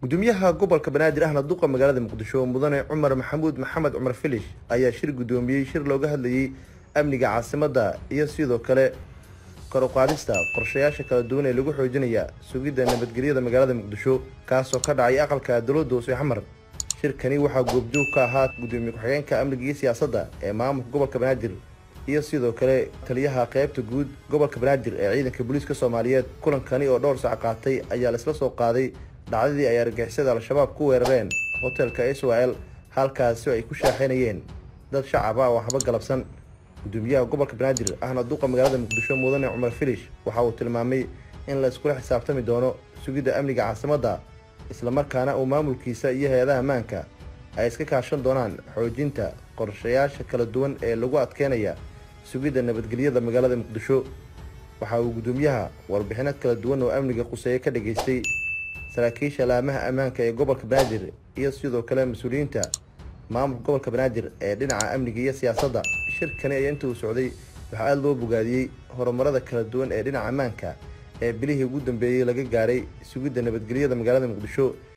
gudoomiyaha gobolka banaadir ahna duqa magaalada muqdisho mudane cumar maxamuud maxamed cumar filish ayaa shir gudoomiyey shir looga hadlayey amniga caasimadda iyo sidoo kale kor u qaadista qorshayaasha kala duwan ee lagu xoojinaya sugidda nabadgelyada magaalada muqdisho kaasoo ka dhacay aqalka dowladda hoose xamar shirkani waxaa goobjoog ka ahaa gudoomiye ku-xigeenka amniga iyo siyaasadda ee maamulka gobolka banaadir iyo sidoo kale taliyaha qeybta guud gobolka banaadir ee ciidanka booliiska soomaaliyeed kulankani oo dhowr sac qaatay ayaa laisla soo qaaday dhacdadii ay argagixisada al-shabaab ku weerareen hotelka israel halkaasi ay ku shaaxaynayeen dad shacab ah oo waxba galabsan gudoomiyaha gobolka banaadir ahna duqa magaalada muqdisho mudane cumar filish waxa uu tilmaamay in la iskula xisaabtami doono sugidda amniga caasimadda islamarkaana uu maamulkiisa iyo hay-adaha ammaanka ay iska kaashan doonaan xoojinta qorshayaasha kala duwan ee lagu adkeynaya sugidda nabadgelyada magaalada muqdisho waxa uu gudoomiyaha warbixino kala duwan oo amniga quseeye ka dhageystay saraakiisha laamaha ammaanka ee gobolka banaadir iyo sidoo kale mas-uuliyiinta maamulka gobolka banaadir ee dhinaca amniga iyo siyaasadda shirkani ayaa inta uu socday waxaa aada loo bogaadiyey horumarada kala duwan ee dhinaca ammaanka ee bilihii ugu dambeeyey laga gaaray sugidda nabadgelyada magaalada muqdisho